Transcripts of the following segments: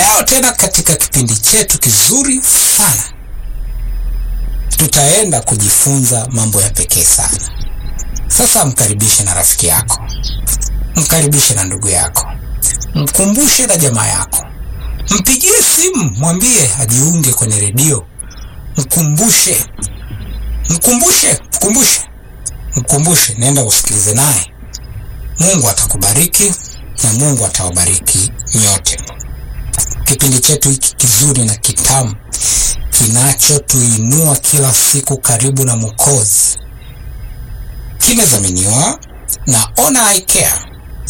Leo tena katika kipindi chetu kizuri sana tutaenda kujifunza mambo ya pekee sana. Sasa mkaribishe na rafiki yako, mkaribishe na ndugu yako, mkumbushe na jamaa yako, mpigie simu, mwambie ajiunge kwenye redio, mkumbushe, mkumbushe, mkumbushe, mkumbushe, nenda usikilize naye. Mungu atakubariki na Mungu atawabariki nyote. Kipindi chetu hiki kizuri na kitamu kinachotuinua kila siku karibu na Mwokozi kimedhaminiwa na Ona Eye Care,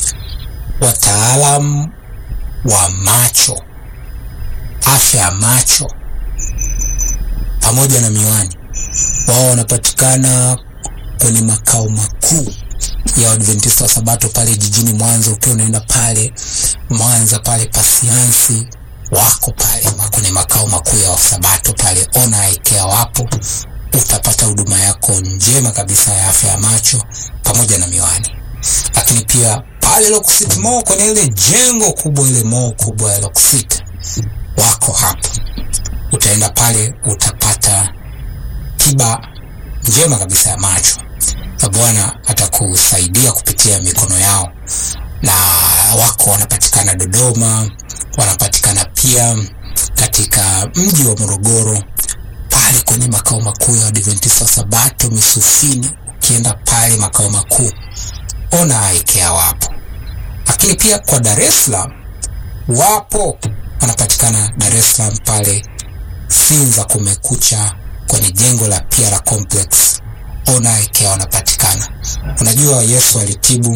wataalam wa macho, afya ya macho pamoja na miwani. Wao wanapatikana kwenye makao makuu ya Waadventista wa Sabato pale jijini Mwanza. Ukiwa unaenda pale Mwanza pale Pasiansi, wako pale kwenye makao makuu ya Wasabato pale. Ona Eye Care wapo, utapata huduma yako njema kabisa ya afya ya macho pamoja na miwani. Lakini pia pale Lock City Mall kwenye ile jengo kubwa, ile mall kubwa ya Lock City, wako hapo. Utaenda pale utapata tiba njema kabisa ya macho na Bwana atakusaidia kupitia mikono yao, na wako wanapatikana Dodoma, wanapatikana pia katika mji wa Morogoro pale kwenye makao makuu ya Adventista Sabato Misufini. Ukienda pale makao makuu Ona Eye Care wapo, lakini pia kwa Dar es Salaam wapo, wanapatikana Dar es Salaam pale Sinza Kumekucha kwenye jengo la Piara Complex Ona Eye Care wanapatikana. Unajua Yesu alitibu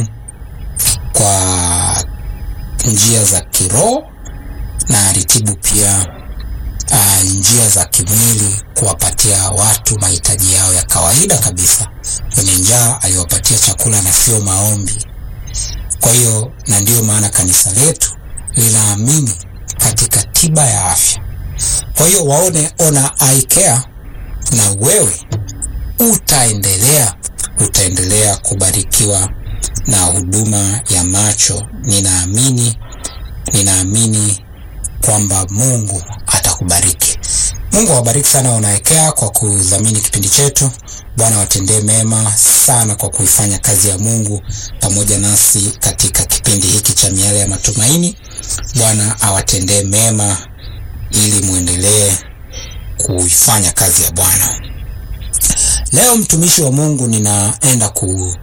kwa njia za kiroho na alitibu pia uh, njia za kimwili, kuwapatia watu mahitaji yao ya kawaida kabisa. Wenye njaa aliwapatia chakula na sio maombi. Kwa hiyo, na ndiyo maana kanisa letu linaamini katika tiba ya afya. Kwa hiyo waone Ona Eye Care na wewe utaendelea utaendelea kubarikiwa na huduma ya macho. Ninaamini ninaamini kwamba Mungu atakubariki. Mungu awabariki sana Ona Eye Care kwa kudhamini kipindi chetu. Bwana watendee mema sana kwa kuifanya kazi ya Mungu pamoja nasi katika kipindi hiki cha Miale ya Matumaini. Bwana awatendee mema ili muendelee kuifanya kazi ya Bwana. Leo mtumishi wa Mungu, ninaenda kutoa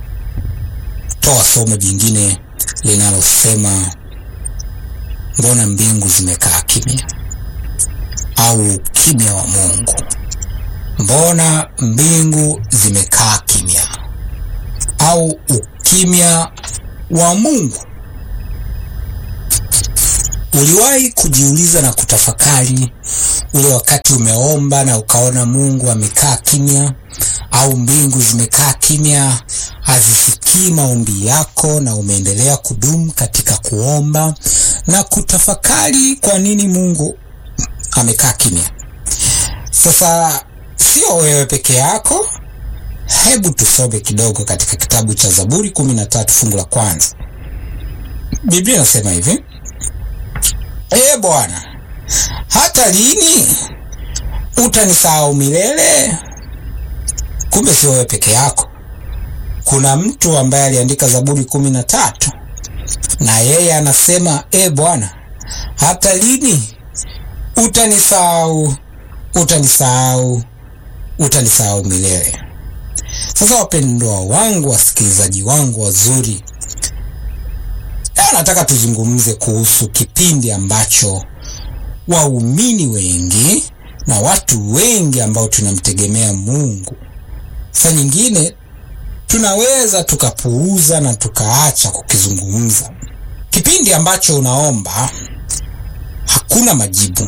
somo jingine linalosema mbona mbingu zimekaa kimya, au kimya wa Mungu. Mbona mbingu zimekaa kimya, au ukimya wa Mungu. Uliwahi kujiuliza na kutafakari ule wakati umeomba na ukaona Mungu amekaa kimya, au mbingu zimekaa kimya, hazisikii maombi yako, na umeendelea kudumu katika kuomba na kutafakari kwa nini Mungu amekaa kimya? Sasa sio wewe peke yako. Hebu tusome kidogo katika kitabu cha Zaburi kumi na tatu fungu la kwanza. Biblia inasema hivi: Ee Bwana, hata lini utanisahau milele? Kumbe sio wewe peke yako. Kuna mtu ambaye aliandika Zaburi kumi na tatu na yeye anasema e Bwana, hata lini utanisahau, utanisahau, utanisahau milele? Sasa wapendwa wangu, wasikilizaji wangu wazuri, leo nataka tuzungumze kuhusu kipindi ambacho waumini wengi na watu wengi ambao tunamtegemea Mungu, saa nyingine tunaweza tukapuuza na tukaacha kukizungumza. Kipindi ambacho unaomba hakuna majibu,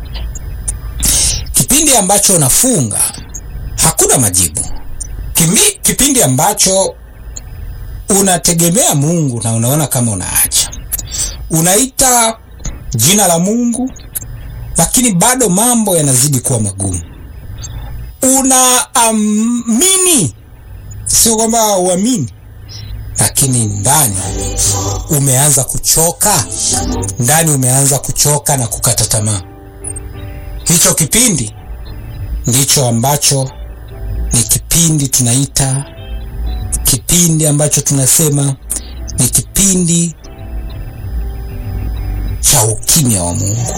kipindi ambacho unafunga hakuna majibu, Kimi, kipindi ambacho unategemea Mungu na unaona kama unaacha, unaita jina la Mungu lakini bado mambo yanazidi kuwa magumu. Unaamini, sio kwamba uamini, lakini ndani umeanza kuchoka, ndani umeanza kuchoka na kukata tamaa. Hicho kipindi ndicho ambacho ni kipindi tunaita kipindi ambacho tunasema ni kipindi cha ukimya wa Mungu.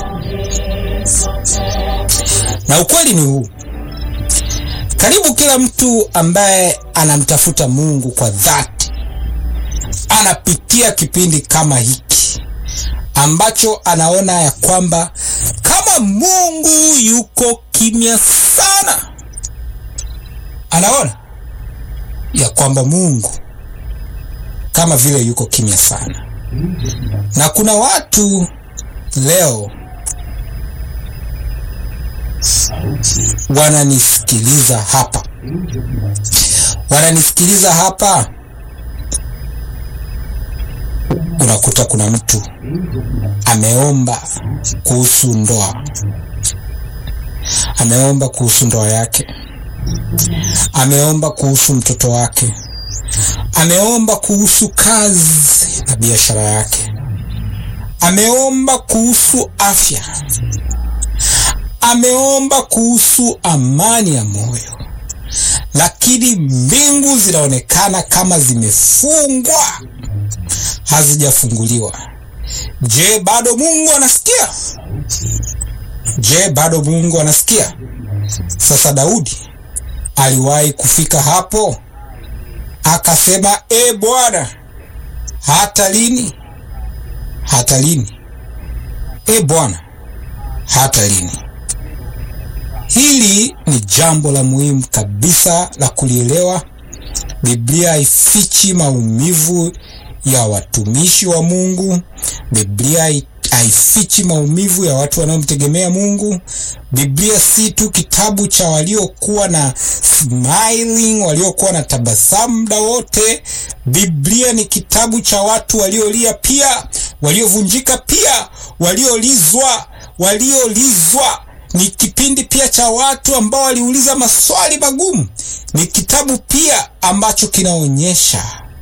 Na ukweli ni huu, karibu kila mtu ambaye anamtafuta Mungu kwa dhati anapitia kipindi kama hiki ambacho anaona ya kwamba kama Mungu yuko kimya sana, anaona ya kwamba Mungu kama vile yuko kimya sana. Na kuna watu leo wananisikiliza hapa, wananisikiliza hapa. Unakuta kuna mtu ameomba kuhusu ndoa, ameomba kuhusu ndoa yake, ameomba kuhusu mtoto wake, ameomba kuhusu kazi na biashara yake, ameomba kuhusu afya, ameomba kuhusu amani ya moyo, lakini mbingu zinaonekana kama zimefungwa, hazijafunguliwa. Je, bado Mungu anasikia? Je, bado Mungu anasikia? Sasa Daudi aliwahi kufika hapo akasema, e Bwana, hata lini? Hata lini? E Bwana, hata lini? Hili ni jambo la muhimu kabisa la kulielewa. Biblia haifichi maumivu ya watumishi wa Mungu. Biblia haifichi maumivu ya watu wanaomtegemea Mungu. Biblia si tu kitabu cha waliokuwa na smiling, waliokuwa na tabasamu muda wote. Biblia ni kitabu cha watu waliolia pia, waliovunjika pia, waliolizwa, waliolizwa. Ni kipindi pia cha watu ambao waliuliza maswali magumu. Ni kitabu pia ambacho kinaonyesha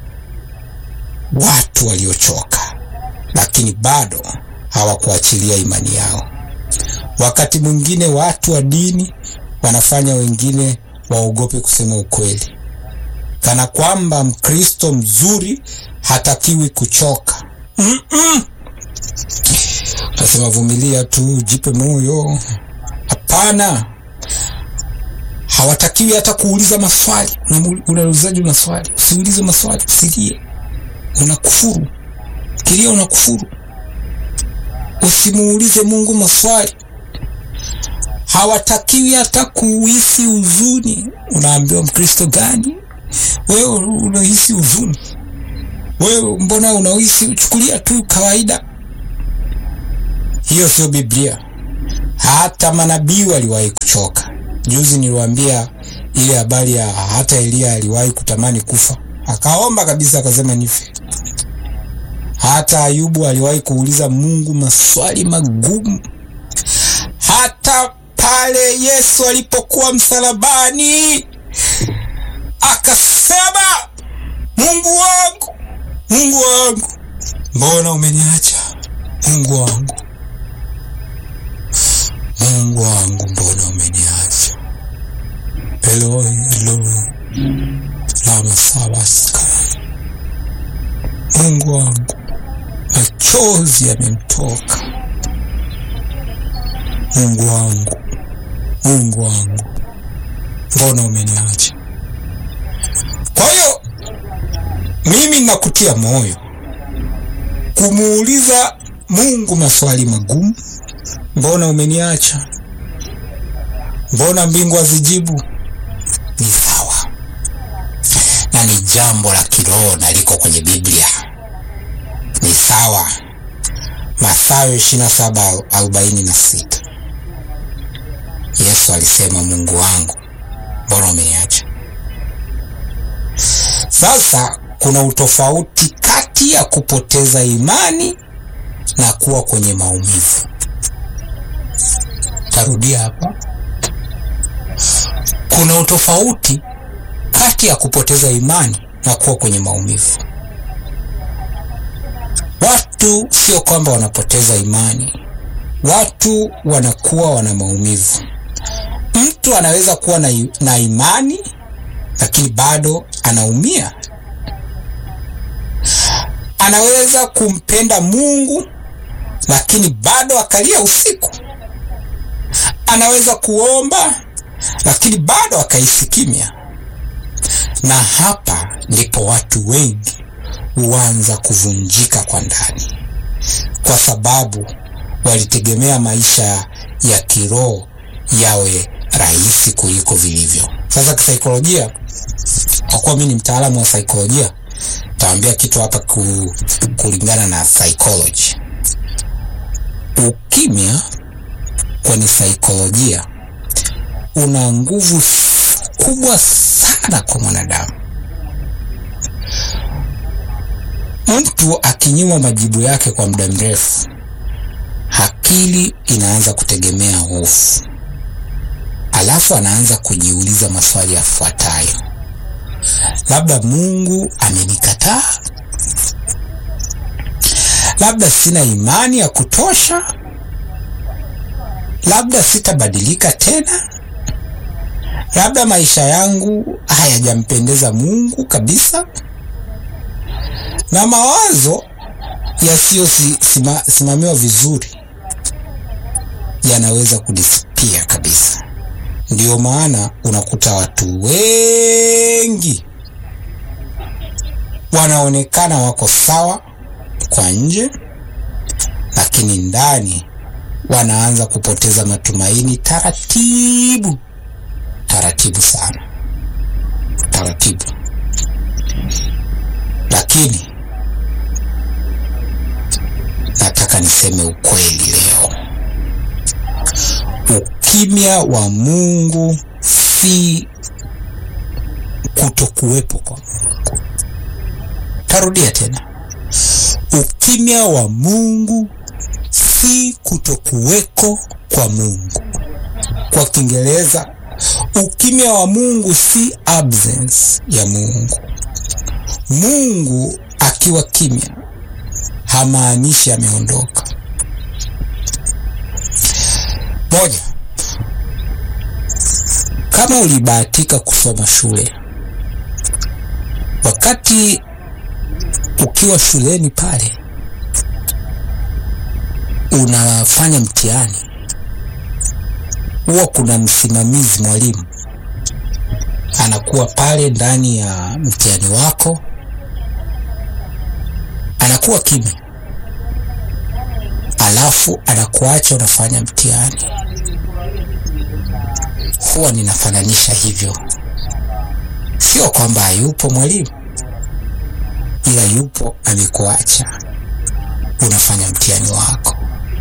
watu waliochoka, lakini bado hawakuachilia imani yao. Wakati mwingine watu wa dini wanafanya wengine waogope kusema ukweli, kana kwamba Mkristo mzuri hatakiwi kuchoka. mm -mm. Nasema vumilia tu, jipe moyo. Hapana, hawatakiwi hata kuuliza maswali. Unaulizaji una swali? Usiulize maswali, usilie, unakufuru. Kilia, unakufuru. Usimuulize Mungu maswali. Hawatakiwi hata kuhisi huzuni. Unaambiwa Mkristo gani wewe unahisi huzuni? Wewe mbona unahisi? Uchukulia tu kawaida. Hiyo sio Biblia. Hata manabii waliwahi kuchoka. Juzi niliwaambia ile habari ya hata Eliya aliwahi kutamani kufa, akaomba kabisa, akasema nife. Hata Ayubu aliwahi kuuliza Mungu maswali magumu. Hata pale Yesu alipokuwa msalabani akasema, Mungu wangu, Mungu wangu, mbona umeniacha? Mungu wangu, Mungu wangu, mbona umeniacha? Eloi, Eloi, lama sabakthani. Mungu wangu, machozi yamemtoka. Mungu wangu, Mungu wangu, mbona umeniacha? Kwa hiyo mimi nakutia moyo kumuuliza Mungu maswali magumu. Mbona umeniacha? Mbona mbingu hazijibu? Ni sawa na ni jambo la kiroho na liko kwenye Biblia, ni sawa. Mathayo ishirini na saba arobaini na sita Yesu alisema, Mungu wangu mbona umeniacha? Sasa kuna utofauti kati ya kupoteza imani na kuwa kwenye maumivu. Tarudia hapa, kuna utofauti kati ya kupoteza imani na kuwa kwenye maumivu. Watu sio kwamba wanapoteza imani, watu wanakuwa wana maumivu. Mtu anaweza kuwa na, na imani lakini bado anaumia. Anaweza kumpenda Mungu lakini bado akalia usiku. Anaweza kuomba lakini bado akahisi kimya. Na hapa ndipo watu wengi huanza kuvunjika kwa ndani, kwa sababu walitegemea maisha ya kiroho yawe rahisi kuliko vilivyo. Sasa kisaikolojia, kwa kuwa mimi ni mtaalamu wa saikolojia, taambia kitu hapa ku, kulingana na psychology. Ukimya kwenye saikolojia una nguvu kubwa sana kwa mwanadamu. Mtu akinyimwa majibu yake kwa muda mrefu, akili inaanza kutegemea hofu, alafu anaanza kujiuliza maswali yafuatayo: labda Mungu amenikataa, labda sina imani ya kutosha, labda sitabadilika tena, labda maisha yangu hayajampendeza Mungu kabisa. Na mawazo yasiyosimamiwa vizuri yanaweza kudisapia kabisa. Ndiyo maana unakuta watu wengi wanaonekana wako sawa kwa nje, lakini ndani wanaanza kupoteza matumaini taratibu taratibu sana, taratibu. Lakini nataka niseme ukweli leo, ukimya wa Mungu si kutokuwepo kwa Mungu. Tarudia tena, ukimya wa Mungu si kutokuweko kwa Mungu. Kwa Kiingereza, ukimya wa Mungu si absence ya Mungu. Mungu akiwa kimya hamaanishi ameondoka. Moja, kama ulibahatika kusoma shule, wakati ukiwa shuleni pale unafanya mtihani, huwa kuna msimamizi, mwalimu anakuwa pale ndani ya mtihani wako, anakuwa kimya, alafu anakuacha unafanya mtihani. Huwa ninafananisha hivyo, sio kwamba hayupo mwalimu, ila yupo, amekuacha unafanya mtihani wako.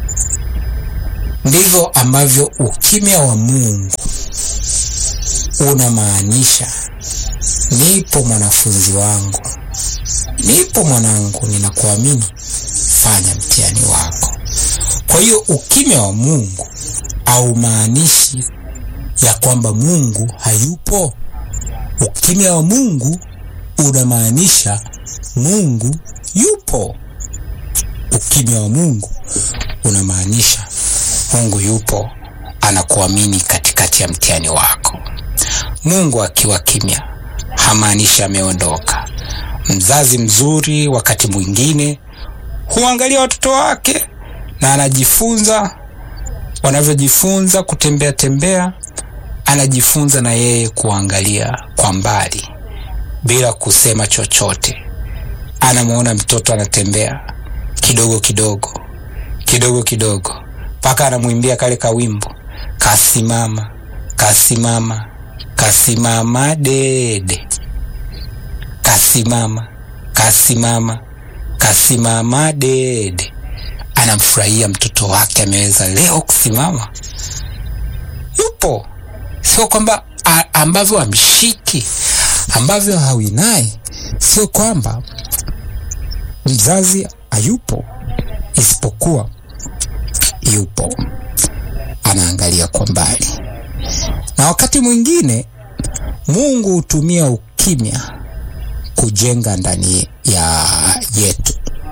Ndivyo ambavyo ukimya wa Mungu unamaanisha, nipo mwanafunzi wangu, nipo mwanangu, ninakuamini, fanya mtihani wako. Kwa hiyo ukimya wa Mungu haumaanishi ya kwamba Mungu hayupo. Ukimya wa Mungu unamaanisha Mungu yupo. Ukimya wa Mungu unamaanisha Mungu yupo, anakuamini katikati ya mtihani wako. Mungu akiwa kimya hamaanishi ameondoka. Mzazi mzuri wakati mwingine huangalia watoto wake na anajifunza, wanavyojifunza kutembea tembea, anajifunza na yeye kuangalia kwa mbali bila kusema chochote. Anamwona mtoto anatembea kidogo kidogo kidogo kidogo mpaka anamwimbia kale kawimbo, kasimama kasimama kasimama dede, kasimama kasimama kasimama dede. Anamfurahia mtoto wake ameweza leo kusimama, yupo. Sio kwamba ambavyo amshiki ambavyo hawinai, sio kwamba mzazi hayupo, isipokuwa yupo, anaangalia kwa mbali. Na wakati mwingine Mungu hutumia ukimya kujenga ndani ya yetu.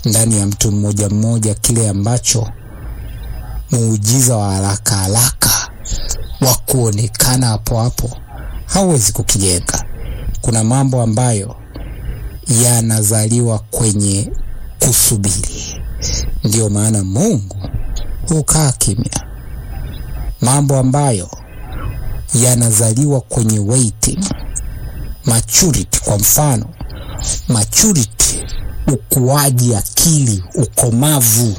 ndani ya mtu mmoja mmoja kile ambacho muujiza wa haraka haraka wa kuonekana hapo hapo hauwezi kukijenga. Kuna mambo ambayo yanazaliwa kwenye kusubiri. Ndiyo maana Mungu hukaa kimya. Mambo ambayo yanazaliwa kwenye waiting. Maturity, kwa mfano, maturity, ukuaji akili, ukomavu.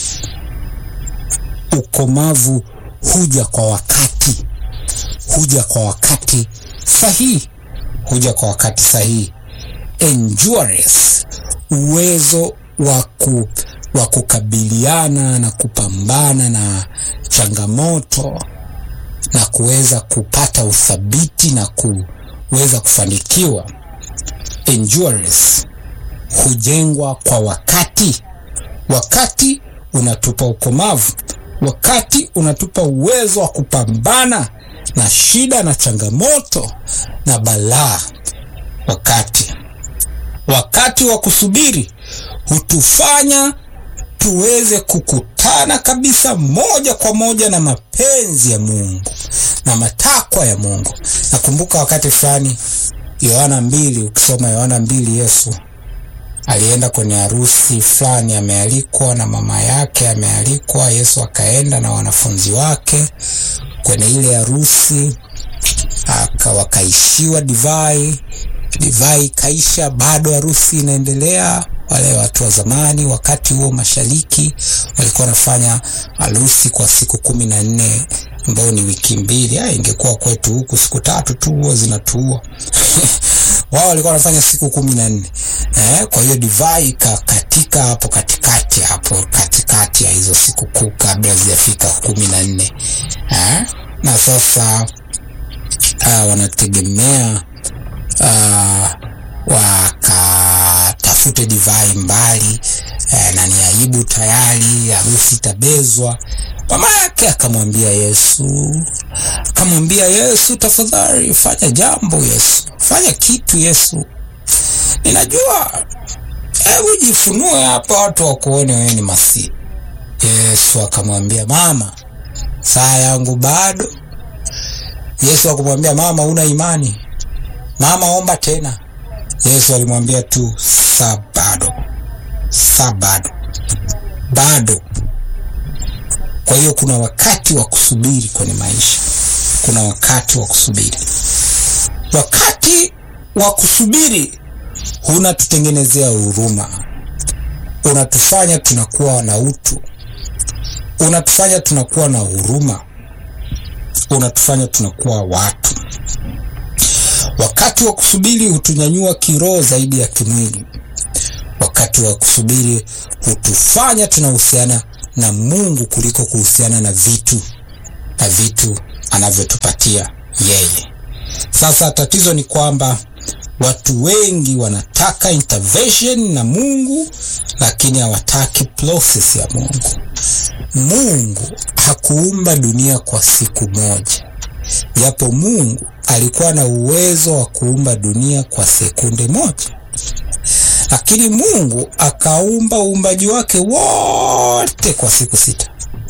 Ukomavu huja kwa wakati, huja kwa wakati sahihi, huja kwa wakati sahihi. Endurance, uwezo waku wa kukabiliana na kupambana na changamoto na kuweza kupata uthabiti na kuweza kufanikiwa. Endurance hujengwa kwa wakati. Wakati unatupa ukomavu, wakati unatupa uwezo wa kupambana na shida na changamoto na balaa. Wakati wakati wa kusubiri hutufanya tuweze kukutana kabisa moja kwa moja na mapenzi ya Mungu na matakwa ya Mungu. Nakumbuka wakati fulani Yohana mbili, ukisoma Yohana mbili, Yesu alienda kwenye harusi fulani, amealikwa na mama yake, amealikwa. Yesu akaenda na wanafunzi wake kwenye ile harusi, aka wakaishiwa divai, divai kaisha, bado harusi inaendelea. Wale watu wa zamani wakati huo mashariki walikuwa wanafanya harusi kwa siku kumi na nne ambayo ni wiki mbili. Ah, ingekuwa kwetu huku siku tatu tu huo zinatuua wao walikuwa wanafanya siku kumi na nne eh, kwa hiyo divai katika hapo katikati hapo katikati ya hizo siku kuu kabla zijafika kumi na nne eh, na sasa uh, wanategemea uh, wakatafute divai mbali eh, na ni aibu tayari, harusi itabezwa. Mama yake akamwambia Yesu, akamwambia Yesu, tafadhali fanya jambo Yesu, fanya kitu Yesu, ninajua, hebu jifunue hapa, watu wakuone wewe ni Masihi. Yesu akamwambia mama, saa yangu bado. Yesu akamwambia mama, una imani? Mama, omba tena. Yesu alimwambia tu saa bado, saa bado, bado. Kwa hiyo kuna wakati wa kusubiri kwenye maisha, kuna wakati wa kusubiri. Wakati wa kusubiri unatutengenezea huruma, unatufanya tunakuwa na utu, unatufanya tunakuwa na huruma, unatufanya tunakuwa watu. Wakati wa kusubiri hutunyanyua kiroho zaidi ya kimwili. Wakati wa kusubiri hutufanya tunahusiana na Mungu kuliko kuhusiana na vitu na vitu anavyotupatia yeye. Sasa tatizo ni kwamba watu wengi wanataka intervention na Mungu, lakini hawataki process ya Mungu. Mungu hakuumba dunia kwa siku moja, japo Mungu alikuwa na uwezo wa kuumba dunia kwa sekunde moja, lakini Mungu akaumba uumbaji wake wote kwa siku sita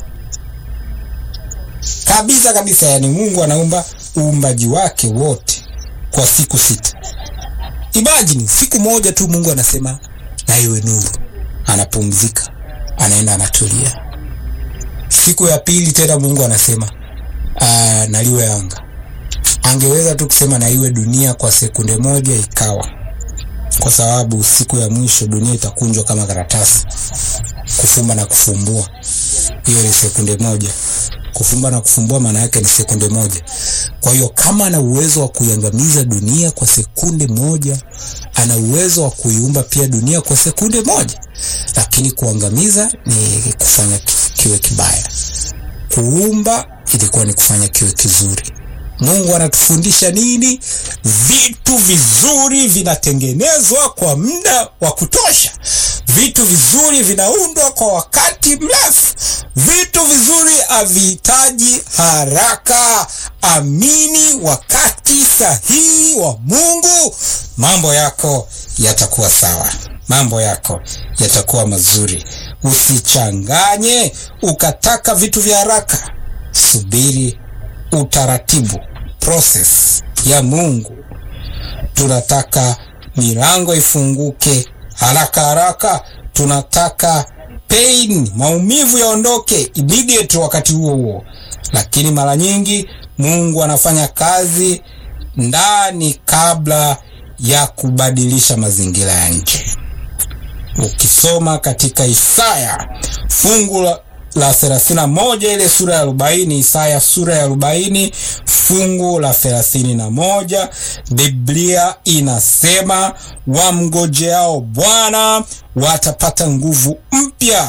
kabisa kabisa. Yani Mungu anaumba uumbaji wake wote kwa siku sita. Imagine siku moja tu Mungu anasema na iwe nuru, anapumzika, anaenda anatulia. Siku ya pili tena Mungu anasema aa, naliwe anga. Angeweza tu kusema na iwe dunia kwa sekunde moja, ikawa kwa sababu siku ya mwisho dunia itakunjwa kama karatasi. Kufumba na kufumbua, hiyo ni sekunde moja. Kufumba na kufumbua maana yake ni sekunde moja. Kwa hiyo kama ana uwezo wa kuiangamiza dunia kwa sekunde moja, ana uwezo wa kuiumba pia dunia kwa sekunde moja, lakini kuangamiza ni kufanya kiwe kibaya. Kuumba ilikuwa ni kufanya kiwe kizuri. Mungu anatufundisha nini? Vitu vizuri vinatengenezwa kwa muda wa kutosha. Vitu vizuri vinaundwa kwa wakati mrefu. Vitu vizuri havihitaji haraka. Amini wakati sahihi wa Mungu, mambo yako yatakuwa sawa. mambo yako yatakuwa mazuri. Usichanganye ukataka vitu vya haraka, subiri utaratibu, process ya Mungu. Tunataka milango ifunguke haraka haraka, tunataka pain, maumivu yaondoke immediate wakati huo huo, lakini mara nyingi Mungu anafanya kazi ndani kabla ya kubadilisha mazingira ya nje. Ukisoma katika Isaya fungu la, la thelathini na moja ile sura ya arobaini Isaya sura ya arobaini fungu la thelathini na moja Biblia inasema wamngojeao Bwana watapata nguvu mpya,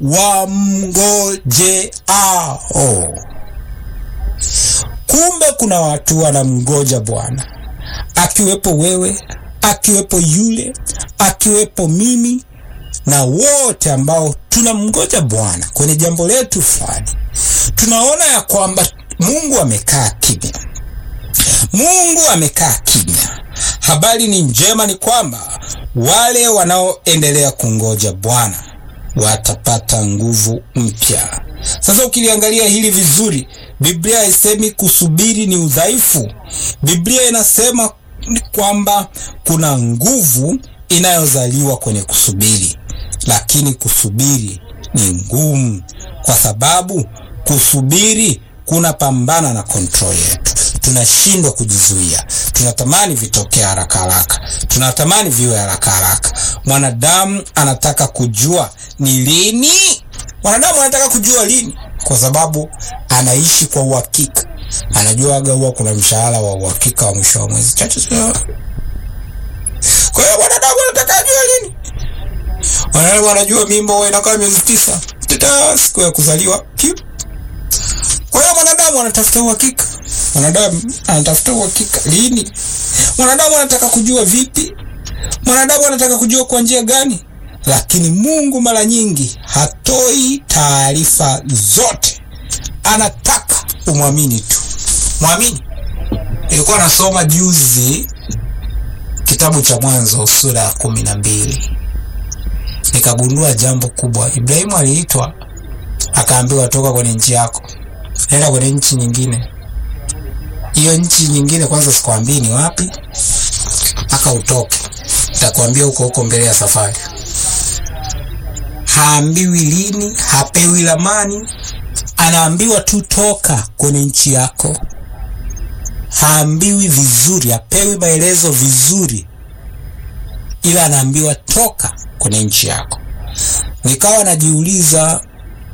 wamngojeao. Kumbe kuna watu wanamngoja Bwana, akiwepo wewe, akiwepo yule, akiwepo mimi na wote ambao tunamngoja Bwana kwenye jambo letu fulani. Tunaona ya kwamba Mungu amekaa kimya, Mungu amekaa kimya. Habari ni njema, ni kwamba wale wanaoendelea kungoja Bwana watapata nguvu mpya. Sasa ukiliangalia hili vizuri, Biblia haisemi kusubiri ni udhaifu. Biblia inasema kwamba kuna nguvu inayozaliwa kwenye kusubiri, lakini kusubiri ni ngumu, kwa sababu kusubiri kuna pambana na kontrol yetu. Tunashindwa kujizuia, tunatamani vitokee haraka haraka, tunatamani viwe haraka haraka. Mwanadamu anataka kujua ni lini, mwanadamu anataka kujua lini, kwa sababu anaishi kwa uhakika. Anajuaga huwa kuna mshahara wa uhakika wa mwisho wa mwezi chache. Kwa hiyo mwanadamu anataka ajue lini. Wanadamu wanajua mimba huwa inakaa miezi tisa, tata siku ya kuzaliwa kiu. Kwa hiyo mwanadamu anatafuta uhakika, mwanadamu anatafuta uhakika lini. Mwanadamu anataka kujua vipi, mwanadamu anataka kujua kwa njia gani, lakini Mungu mara nyingi hatoi taarifa zote, anataka umwamini tu, mwamini. Nilikuwa nasoma juzi kitabu cha Mwanzo sura ya kumi na mbili nikagundua jambo kubwa. Ibrahimu aliitwa akaambiwa, toka kwenye nchi yako, nenda kwenye nchi nyingine. Hiyo nchi nyingine kwanza sikwambii ni wapi, aka utoke, nitakwambia huko huko mbele ya safari. Haambiwi lini, hapewi lamani, anaambiwa tu toka kwenye nchi yako. Haambiwi vizuri, hapewi maelezo vizuri, ila anaambiwa toka kwenye nchi yako. Nikawa najiuliza,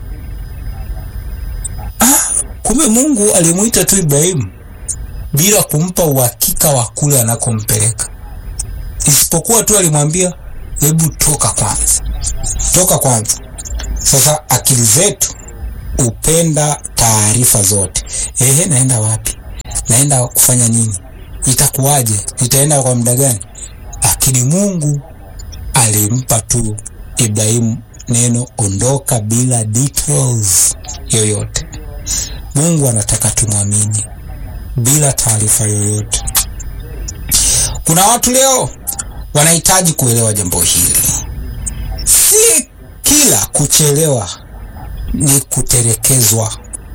ah, kumbe Mungu alimwita tu Ibrahimu bila kumpa uhakika wa kule anakompeleka, isipokuwa tu alimwambia hebu toka kwanza, toka kwanza. Sasa akili zetu upenda taarifa zote. Ehe, naenda wapi? Naenda kufanya nini? Itakuwaje? Nitaenda kwa muda gani? Lakini Mungu alimpa tu Ibrahimu neno ondoka, bila details yoyote. Mungu anataka tumwamini bila taarifa yoyote. Kuna watu leo wanahitaji kuelewa jambo hili. Si kila kuchelewa ni kutelekezwa.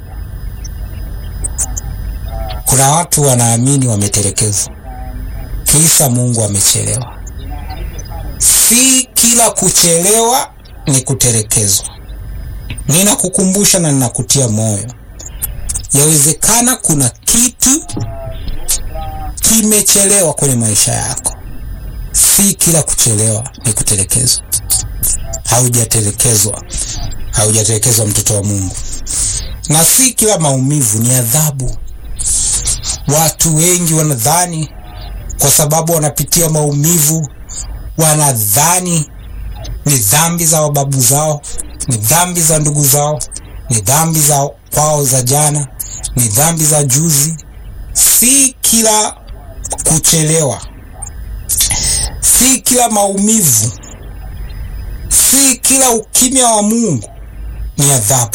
Kuna watu wanaamini wametelekezwa, kisa Mungu amechelewa. Si kila kuchelewa ni kutelekezwa. Ninakukumbusha na ninakutia moyo, yawezekana kuna kitu kimechelewa kwenye maisha yako. Si kila kuchelewa ni kutelekezwa. Haujatelekezwa, haujatelekezwa mtoto wa Mungu, na si kila maumivu ni adhabu. Watu wengi wanadhani kwa sababu wanapitia maumivu, wanadhani ni dhambi za wababu zao, ni dhambi za ndugu zao, ni dhambi za kwao za jana, ni dhambi za juzi. Si kila kuchelewa, si kila maumivu, si kila ukimya wa Mungu ni adhabu.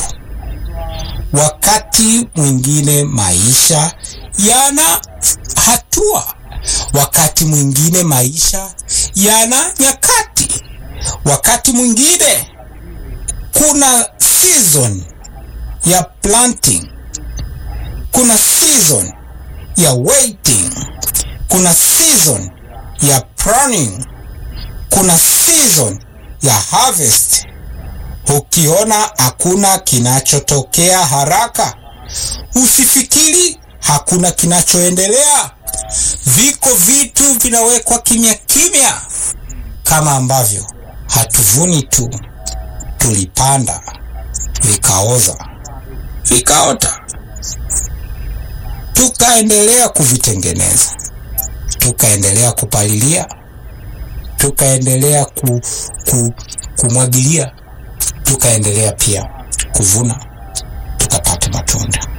Wakati mwingine maisha yana hatua, wakati mwingine maisha yana nyakati. Wakati mwingine kuna season ya planting, kuna season ya waiting, kuna season ya pruning, kuna season ya harvest. Ukiona hakuna kinachotokea haraka, usifikiri hakuna kinachoendelea. Viko vitu vinawekwa kimya kimya, kama ambavyo hatuvuni tu, tulipanda vikaoza, vikaota, tukaendelea kuvitengeneza, tukaendelea kupalilia, tukaendelea ku, ku, kumwagilia, tukaendelea pia kuvuna, tukapata matunda.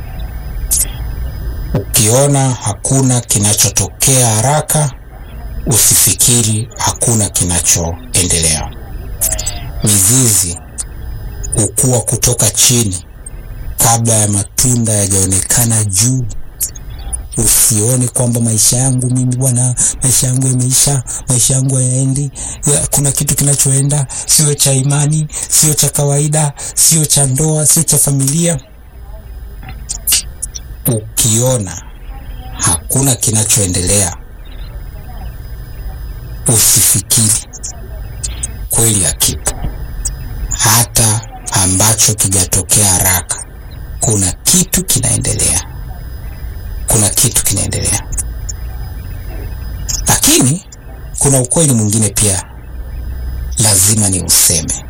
Ukiona hakuna kinachotokea haraka, usifikiri hakuna kinachoendelea. Mizizi hukua kutoka chini kabla ya matunda yajaonekana juu. Usione kwamba maisha yangu mimi bwana, maisha yangu yameisha, maisha yangu hayaendi, ya, kuna kitu kinachoenda, sio cha imani, sio cha kawaida, sio cha ndoa, sio cha familia. Ukiona hakuna kinachoendelea, usifikiri kweli hakipo. Hata ambacho kijatokea haraka, kuna kitu kinaendelea, kuna kitu kinaendelea. Lakini kuna ukweli mwingine pia lazima ni useme,